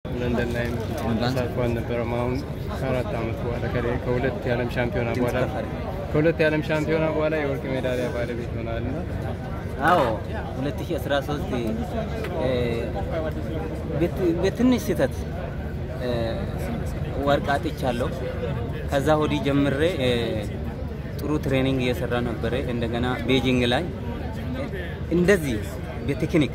ለንደን ላይም ተሳትፎ አልነበረም። አሁን ከአራት ዓመት በኋላ ከ- ከሁለት የዓለም ሻምፒዮና በኋላ ከሁለት የዓለም ሻምፒዮና በኋላ የወርቅ ሜዳሊያ ባለቤት ሆናል እና አዎ 2013 እ፣ በት- በትንሽ ስህተት እ፣ ወርቅ አጥቻለሁ። ከዛ ወዲህ ጀምሬ እ፣ ጥሩ ትሬኒንግ እየሰራ ነበረ። እንደገና ቤጂንግ ላይ እንደዚህ በቴክኒክ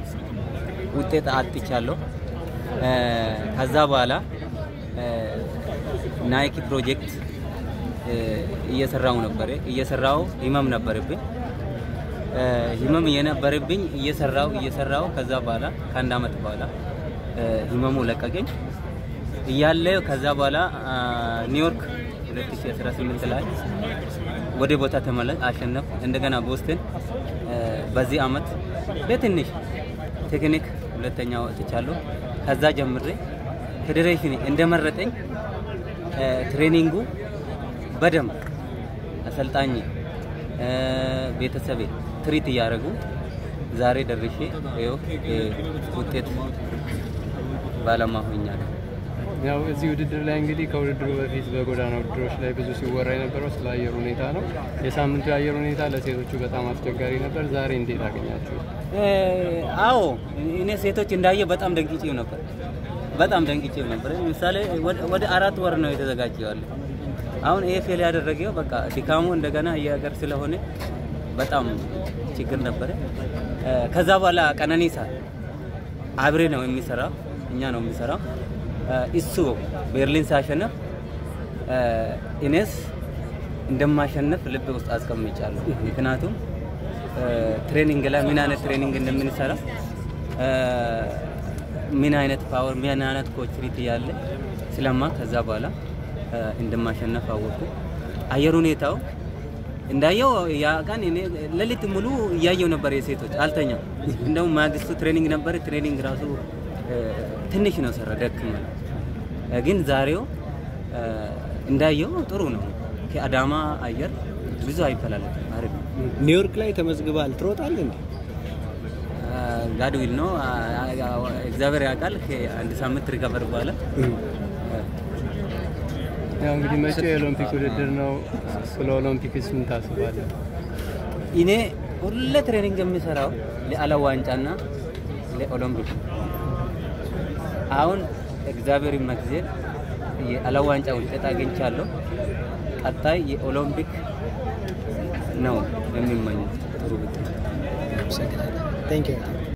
ውጤት አጥቻለሁ። እ፣ ከዛ በኋላ እ፣ ናይክ ፕሮጀክት እ፣ እየሰራው ነበረ። እየሰራው ህመም ነበረብኝ። እ፣ ህመም የነበረብኝ እየሰራው እየሰራው ከዛ በኋላ ከአንድ አመት በኋላ እ፣ ህመሙ ለቀቀኝ እያለ ከዛ በኋላ አ፣ ኒውዮርክ 2018 ላይ ወደ ቦታ ተመለስ አሸነፍ። እንደገና ቦስተን እ፣ በዚህ አመት በትንሽ ቴክኒክ ሁለተኛ ወጥቻለሁ። ከዛ ጀምሬ ፌዴሬሽን እንደመረጠኝ እ፣ ትሬኒንጉ በደንብ አሰልጣኝ እ፣ ቤተሰቤ ትሪት እያደረጉ ዛሬ ደርሼ ይኸው እ፣ ውጤት ባለማ ሆኛለሁ። ያው እዚህ ውድድር ላይ እንግዲህ ከውድድሩ በፊት በጎዳና ውድድሮች ላይ ብዙ ሲወራ የነበረው ስለ አየር ሁኔታ ነው። የሳምንቱ የአየር ሁኔታ ለሴቶቹ በጣም አስቸጋሪ ነበር። ዛሬ እንዴት አገኛችሁ? እ፣ አዎ እኔ ሴቶች እንዳየ በጣም ደንቅጬው ነበር። በጣም ደንቅጬው ነበር። ምሳሌ ወደ- ወደ አራት ወር ነው የተዘጋጀው ያለ አሁን ይሄ ፌል ያደረገው በቃ ድካሙ እንደገና የሀገር ስለሆነ በጣም ችግር ነበረ። እ፣ ከዛ በኋላ ቀነኒሳ አብሬ ነው የሚሰራው፣ እኛ ነው የሚሰራው። እ፣ እሱ ቤርሊን ሲያሸንፍ እ፣ እኔስ እንደማሸነፍ ልብ ውስጥ አስቀምጫለሁ። ምክንያቱም እ፣ ትሬኒንግ ላይ ምን አይነት ትሬኒንግ እንደምንሰራ እ፣ ምን አይነት ፓወር ምን አይነት ኮችሪት ያለ ስለማ ከዛ በኋላ እ፣ እንደማሸነፍ አወቁ። አየር ሁኔታው እንዳየው ያ ቀን እኔ ሌሊት ሙሉ እያየው ነበር። የሴቶች አልተኛም። እንደውም ማግስቱ ትሬኒንግ ነበር። ትሬኒንግ ራሱ እ፣ ትንሽ ነው ሰራ ደክም ግን ዛሬው እ፣ እንዳየው ጥሩ ነው። ከአዳማ አየር ብዙ አይፈላለግም። አሪፍ ነው። ኒውዮርክ ላይ ተመዝግባል። ትሮጣል እንዴ? ጋድዊል ነው አ- አ- እግዚአብሔር ያውቃል። ከአንድ ሳምንት ሪከቨር በኋላ ያው እንግዲህ መጪው የኦሎምፒክ ውድድር ነው። ስለ ኦሎምፒክስ ምን ታስባለህ? እኔ ሁሌ ትሬኒንግ የሚሰራው ለዓለም ዋንጫና ለኦሎምፒክ ነው። አሁን እግዚአብሔር ይመስገን የዓለም ዋንጫ ውጤት አግኝቻለሁ። ቀጣይ የኦሎምፒክ ነው የሚመኙት ጥሩ ውጤት ታንክ ዩ